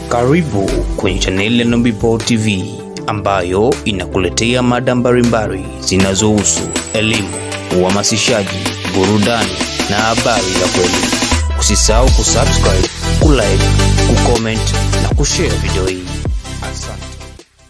Karibu kwenye chaneli ya Nubipo TV ambayo inakuletea mada mbalimbali zinazohusu elimu, uhamasishaji, burudani na habari za kweli. Usisahau kusubscribe, kulike, kucomment na kushare video hii. Asante.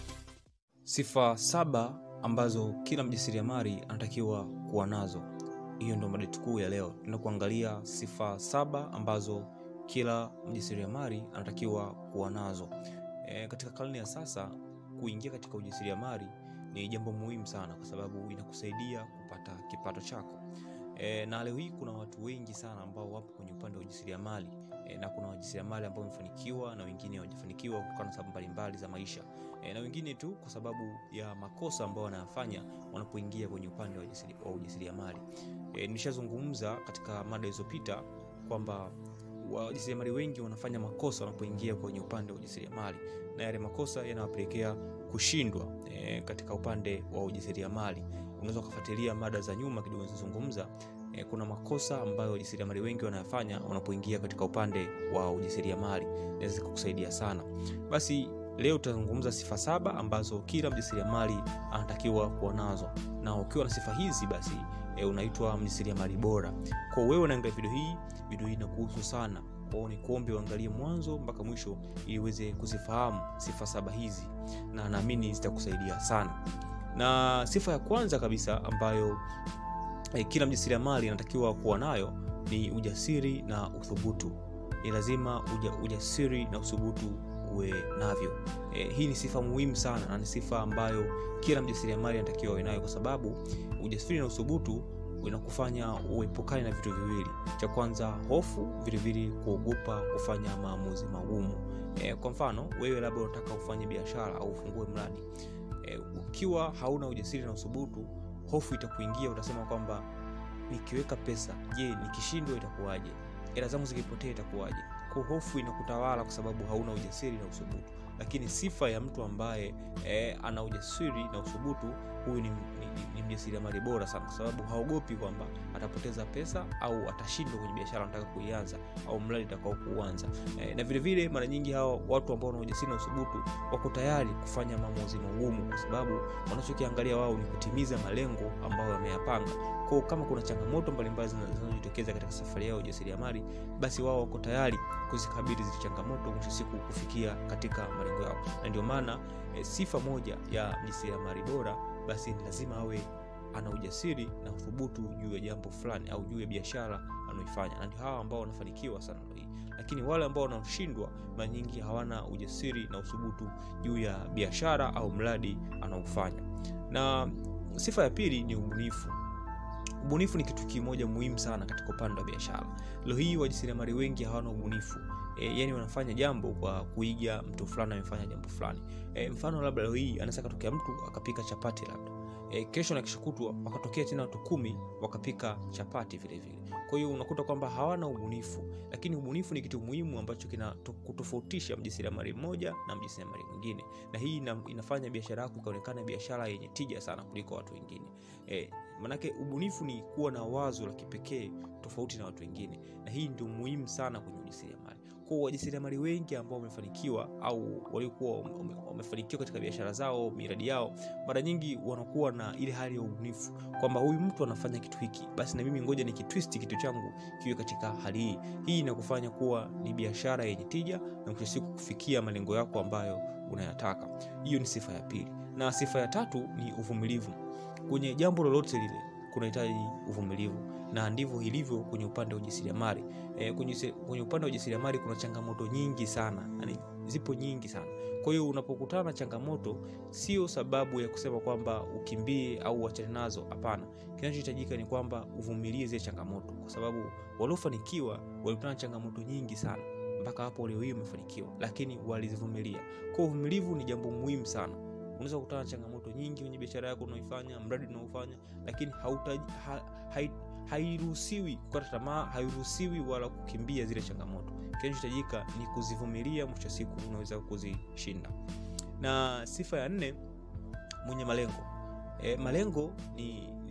Sifa saba ambazo kila mjasiriamali anatakiwa kuwa nazo. Hiyo ndio mada kuu ya leo. Tunakuangalia sifa saba ambazo kila mjasiriamali anatakiwa kuwa nazo. E, katika karne ya sasa kuingia katika ujasiriamali ni jambo muhimu sana, kwa sababu inakusaidia kupata kipato chako. E, na leo hii kuna watu wengi sana ambao wapo kwenye upande wa ujasiriamali e, na kuna wajasiriamali ambao wamefanikiwa na wengine hawajafanikiwa kutokana na sababu mbalimbali za maisha e, na wengine tu kwa sababu ya makosa ambao wanayafanya wanapoingia kwenye upande wa ujasiri- wa ujasiriamali. E, nilishazungumza katika mada ilizopita kwamba wajasiriamali wengi wanafanya makosa wanapoingia kwenye upande wa ujasiriamali na yale makosa yanawapelekea kushindwa e, katika upande wa ujasiriamali. Unaweza ukafuatilia mada za nyuma kidogo zilizozungumza e, kuna makosa ambayo wajasiriamali wengi wanayafanya wanapoingia katika upande wa ujasiriamali, inaweza kukusaidia sana. Basi leo tutazungumza sifa saba ambazo kila mjasiriamali anatakiwa kuwa nazo, na ukiwa na sifa hizi basi e, unaitwa mjasiriamali bora. Kwa wewe unaangalia video hii, video hii inakuhusu sana kwao, ni kuombe uangalie mwanzo mpaka mwisho ili uweze kuzifahamu sifa saba hizi, na naamini zitakusaidia sana. Na sifa ya kwanza kabisa ambayo eh, kila mjasiriamali anatakiwa kuwa nayo ni ujasiri na uthubutu. Ni lazima uja, ujasiri na uthubutu uwe navyo. Eh, hii ni sifa muhimu sana na ni sifa ambayo kila mjasiriamali anatakiwa awe nayo, kwa sababu ujasiri na uthubutu inakufanya uepukane na vitu viwili. Cha kwanza hofu, vilevile kuogopa kufanya maamuzi magumu. E, kwa mfano wewe labda unataka ufanye biashara au ufungue mradi e, ukiwa hauna ujasiri na uthubutu, hofu itakuingia. Utasema kwamba nikiweka pesa, je, nikishindwa itakuwaje? Hela zangu zikipotea itakuwaje? Kwa hofu inakutawala kwa sababu hauna ujasiri na uthubutu. Lakini sifa ya mtu ambaye e, ana ujasiri na uthubutu, huyu ni, ni, ni, ni mjasiriamali bora sana, kwa sababu haogopi kwamba atapoteza pesa au atashindwa kwenye biashara anataka kuianza au mradi atakao kuanza. E, na vile vile mara nyingi hawa watu ambao wana ujasiri na uthubutu wako tayari kufanya maamuzi magumu, kwa sababu wanachokiangalia wao ni kutimiza malengo ambayo wameyapanga. Kwa kama kuna changamoto mbalimbali zinazojitokeza katika safari yao ya ujasiriamali, basi wao wako tayari kuzikabili zile changamoto, mwisho siku kufikia katika malengo yao. Na ndio maana e, sifa moja ya mjasiriamali bora basi ni lazima awe ana ujasiri na uthubutu juu ya jambo fulani au juu ya biashara anaoifanya, na ndio hawa ambao wanafanikiwa sana leo hii. Lakini wale ambao wanaoshindwa mara nyingi hawana ujasiri na uthubutu juu ya biashara au mradi anaofanya. Na sifa ya pili ni ubunifu. Ubunifu ni kitu kimoja muhimu sana katika upande wa biashara. Leo hii wajasiriamali wengi hawana ubunifu. E, yani wanafanya jambo kwa kuiga mtu fulani amefanya jambo fulani. E, mfano labda leo hii anaweza katokea mtu akapika chapati labda. E, kesho na kesho kutwa wakatokea tena watu kumi wakapika chapati vile vile. Kwa hiyo unakuta kwamba hawana ubunifu, lakini ubunifu ni kitu muhimu ambacho kina kutofautisha mjasiriamali mmoja na mjasiriamali mwingine, na hii ina, inafanya biashara yako ikaonekana biashara yenye tija sana kuliko watu wengine. E, manake ubunifu ni kuwa na wazo la kipekee tofauti na watu wengine, na hii ndio muhimu sana kwenye ujasiriamali. Kwa wajasiriamali wengi ambao wamefanikiwa au waliokuwa wamefanikiwa katika biashara zao, miradi yao, mara nyingi wanakuwa na ile hali ya ubunifu kwamba huyu mtu anafanya kitu hiki, basi na mimi ngoja nikitwist kitu changu kiwe katika hali hii. Hii inakufanya kuwa ni biashara yenye tija na mwisho siku kufikia malengo yako ambayo unayataka. Hiyo ni sifa ya pili, na sifa ya tatu ni uvumilivu. Kwenye jambo lolote lile kunahitaji uvumilivu na ndivyo ilivyo kwenye upande wa ujasiriamali. E, kwenye, kwenye upande wa ujasiriamali kuna changamoto nyingi sana, yani zipo nyingi sana. Kwa hiyo unapokutana na changamoto, sio sababu ya kusema kwamba ukimbie au uachane nazo. Hapana, kinachohitajika ni kwamba uvumilie zile changamoto, kwa sababu waliofanikiwa walikutana na changamoto nyingi sana mpaka hapo leo hii wamefanikiwa, lakini walizivumilia. Kwa uvumilivu ni jambo muhimu sana. Unaweza kukutana na changamoto nyingi kwenye biashara yako unaoifanya, mradi unaofanya, lakini hautaji ha, hai, hairuhusiwi kukata tamaa, hairuhusiwi wala kukimbia zile changamoto. Kinachohitajika ni kuzivumilia, mwisho siku unaweza kuzishinda. Na sifa ya nne, mwenye malengo. E, malengo ni, ni, ni,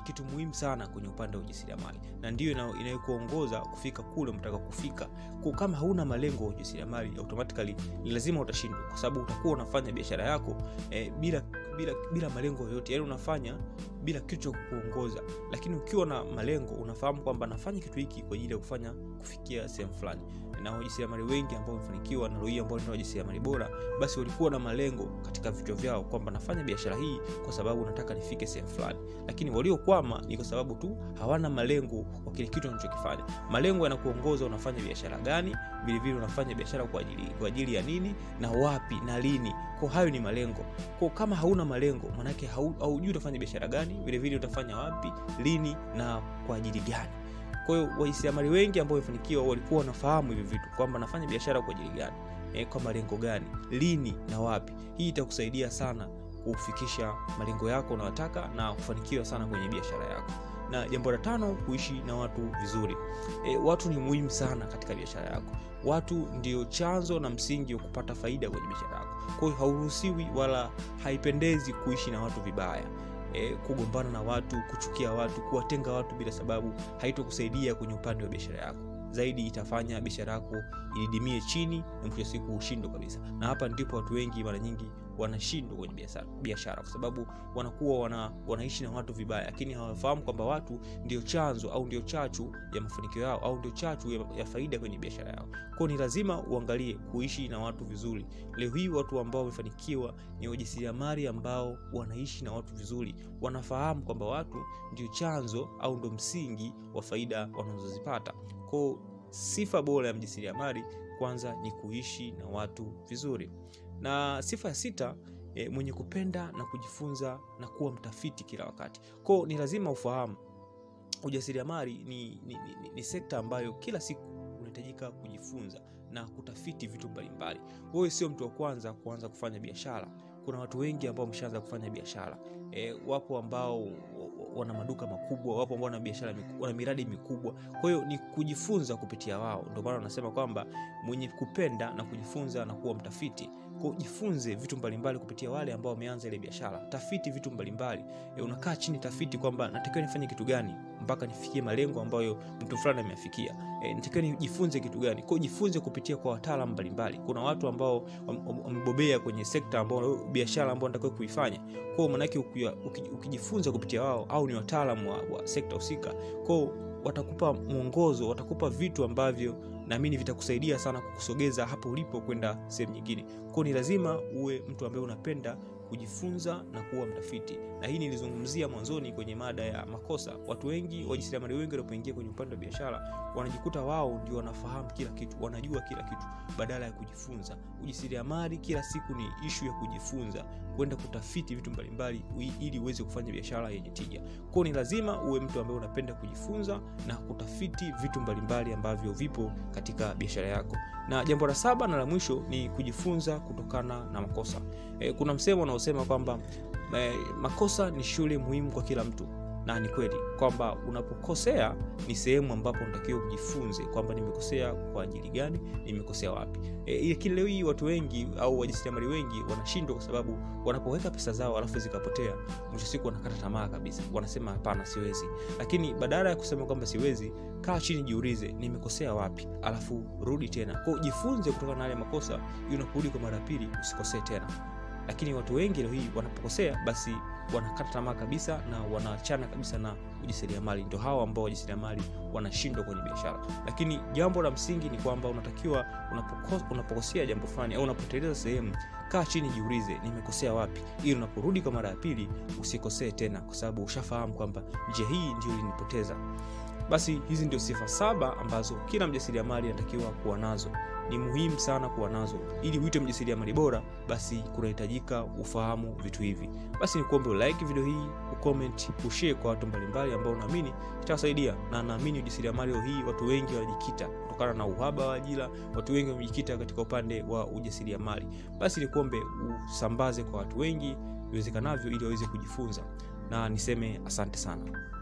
ni kitu muhimu sana kwenye upande wa ujasiriamali na ndiyo inayokuongoza kufika kule unataka kufika kwa kama hauna malengo ya ujasiriamali automatically ni lazima utashindwa kwa sababu utakuwa unafanya biashara yako eh, bila bila bila malengo yoyote yani unafanya bila kitu cha kukuongoza lakini ukiwa na malengo unafahamu kwamba nafanya kitu hiki kwa ajili ya kufanya kufikia sehemu fulani na wajasiriamali wengi ambao wamefanikiwa na hii ambao ni wajasiriamali bora basi walikuwa na malengo katika vichwa vyao kwamba nafanya biashara hii kwa sababu nataka nifike sehemu fulani lakini waliokwama ni kwa sababu tu hawana malengo kwa kile kitu wanachokifanya malengo yanakuongoza unafanya biashara gani vilevile unafanya biashara kwa ajili, kwa ajili ya nini na wapi na lini kwa hayo ni malengo kwa kama hauna malengo manake haujui utafanya biashara gani vilevile utafanya wapi lini na kwa ajili gani kwa hiyo wajasiriamali wengi ambao wamefanikiwa walikuwa wanafahamu hivi vitu kwamba nafanya biashara kwa ajili gani e, kwa malengo gani lini na wapi hii itakusaidia sana kufikisha malengo yako unayotaka na kufanikiwa sana kwenye biashara yako na jambo la tano kuishi na watu vizuri e, watu ni muhimu sana katika biashara yako watu ndio chanzo na msingi wa kupata faida kwenye biashara yako kwa hiyo hauruhusiwi wala haipendezi kuishi na watu vibaya e, kugombana na watu kuchukia watu kuwatenga watu bila sababu haitokusaidia kwenye upande wa biashara yako zaidi itafanya biashara yako ididimie chini na mwisho siku ushindwe kabisa na hapa ndipo watu wengi mara nyingi wanashindwa kwenye biashara kwa sababu wanakuwa wana, wanaishi na watu vibaya lakini hawafahamu kwamba watu ndio chanzo au ndio chachu ya mafanikio yao au ndio chachu ya, ya faida kwenye biashara yao kwao ni lazima uangalie kuishi na watu vizuri leo hii watu ambao wamefanikiwa ni wajasiriamali ambao wanaishi na watu vizuri wanafahamu kwamba watu ndio chanzo au ndio msingi wa faida wanazozipata kwao sifa bora ya mjasiriamali kwanza ni kuishi na watu vizuri na sifa ya sita e, mwenye kupenda na kujifunza na kuwa mtafiti kila wakati kwao ni lazima ufahamu ujasiriamali ni, ni, ni, ni sekta ambayo kila siku unahitajika kujifunza na kutafiti vitu mbalimbali wewe sio mtu wa kwanza kuanza kufanya biashara kuna watu wengi ambao wameshaanza kufanya biashara e, wapo ambao wana maduka makubwa wapo ambao wana biashara wana miradi mikubwa kwa hiyo ni kujifunza kupitia wao ndio maana wanasema kwamba mwenye kupenda na kujifunza na kuwa mtafiti jifunze vitu mbalimbali kupitia wale ambao wameanza ile biashara tafiti vitu mbalimbali e, unakaa chini tafiti kwamba natakiwa nifanye kitu gani mpaka nifikie malengo ambayo mtu fulani ameafikia e, natakiwa nijifunze kitu gani kwao jifunze kupitia kwa wataalam mbalimbali kuna watu ambao wamebobea kwenye sekta ambao biashara ambao natakiwa kuifanya kwao manake ukijifunza kupitia wao au ni wataalam wa, wa sekta husika kwao watakupa mwongozo watakupa vitu ambavyo naamini vitakusaidia sana kukusogeza hapo ulipo kwenda sehemu nyingine kwao ni lazima uwe mtu ambaye unapenda kujifunza na kuwa mtafiti na hii nilizungumzia mwanzoni kwenye mada ya makosa watu wengi wajasiriamali wengi wanapoingia kwenye upande wa biashara wanajikuta wao ndio wanafahamu kila kitu wanajua kila kitu badala ya kujifunza ujasiriamali kila siku ni ishu ya kujifunza kwenda kutafiti vitu mbalimbali ili uweze kufanya biashara yenye tija kwao ni lazima uwe mtu ambaye unapenda kujifunza na kutafiti vitu mbalimbali ambavyo vipo katika biashara yako na jambo la saba na la mwisho ni kujifunza kutokana na makosa e, kuna msemo unaosema kwamba e, makosa ni shule muhimu kwa kila mtu na ni kweli kwamba unapokosea ni sehemu ambapo unatakiwa ujifunze kwamba nimekosea kwa ajili gani nimekosea wapi e, lakini leo hii watu wengi au wajasiriamali wengi wanashindwa kwa sababu wanapoweka pesa zao alafu zikapotea mwisho siku wanakata tamaa kabisa wanasema hapana siwezi lakini badala ya kusema kwamba siwezi kaa chini jiulize nimekosea wapi alafu rudi tena kwao jifunze kutokana na yale makosa ili unaporudi kwa mara ya pili usikosee tena lakini watu wengi leo hii wanapokosea basi wanakata tamaa kabisa na wanaachana kabisa na ujasiriamali ndio hao ambao wajasiriamali wanashindwa kwenye biashara lakini jambo la msingi ni kwamba unatakiwa unapoko, unapokosea jambo fulani au unapoteleza sehemu kaa chini jiulize nimekosea wapi ili unaporudi kwa mara ya pili usikosee tena kwa sababu ushafahamu kwamba njia hii ndio ilinipoteza basi hizi ndio sifa saba ambazo kila mjasiriamali anatakiwa kuwa nazo ni muhimu sana kuwa nazo ili uite mjasiriamali bora basi kunahitajika ufahamu vitu hivi basi ni kuombe ulike video hii ucomment ushare kwa watu mbalimbali ambao unaamini itawasaidia na naamini ujasiriamali leo hii watu wengi wanajikita kutokana na uhaba wa ajira watu wengi wamejikita katika upande wa ujasiriamali basi ni kuombe usambaze kwa watu wengi iwezekanavyo ili waweze kujifunza na niseme asante sana